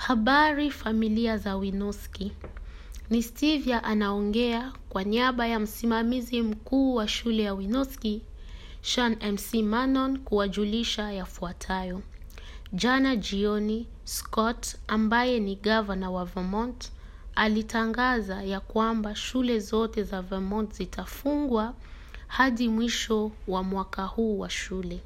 Habari familia za Winoski. Ni Stevia anaongea kwa niaba ya msimamizi mkuu wa shule ya Winoski, Sean MC Manon kuwajulisha yafuatayo. Jana jioni, Scott ambaye ni gavana wa Vermont alitangaza ya kwamba shule zote za Vermont zitafungwa hadi mwisho wa mwaka huu wa shule.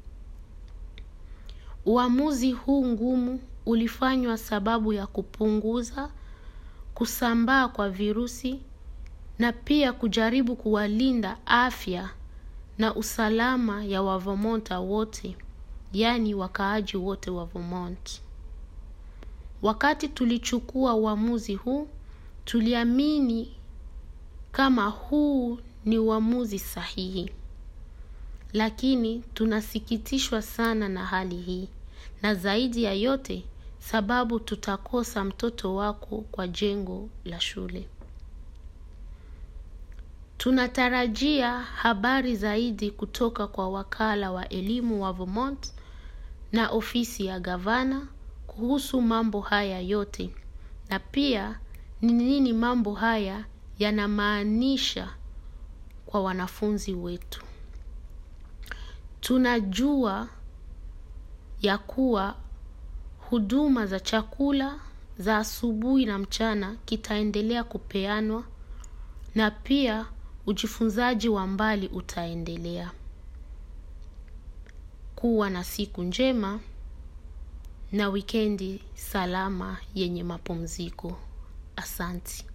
Uamuzi huu ngumu ulifanywa sababu ya kupunguza kusambaa kwa virusi na pia kujaribu kuwalinda afya na usalama ya Wavermonta wote, yaani wakaaji wote wa Vermont. Wakati tulichukua uamuzi huu, tuliamini kama huu ni uamuzi sahihi. Lakini tunasikitishwa sana na hali hii, na zaidi ya yote sababu tutakosa mtoto wako kwa jengo la shule. Tunatarajia habari zaidi kutoka kwa wakala wa elimu wa Vermont na ofisi ya gavana kuhusu mambo haya yote na pia ni nini mambo haya yanamaanisha kwa wanafunzi wetu. Tunajua ya kuwa huduma za chakula za asubuhi na mchana kitaendelea kupeanwa na pia ujifunzaji wa mbali utaendelea. Kuwa na siku njema na wikendi salama yenye mapumziko. Asanti.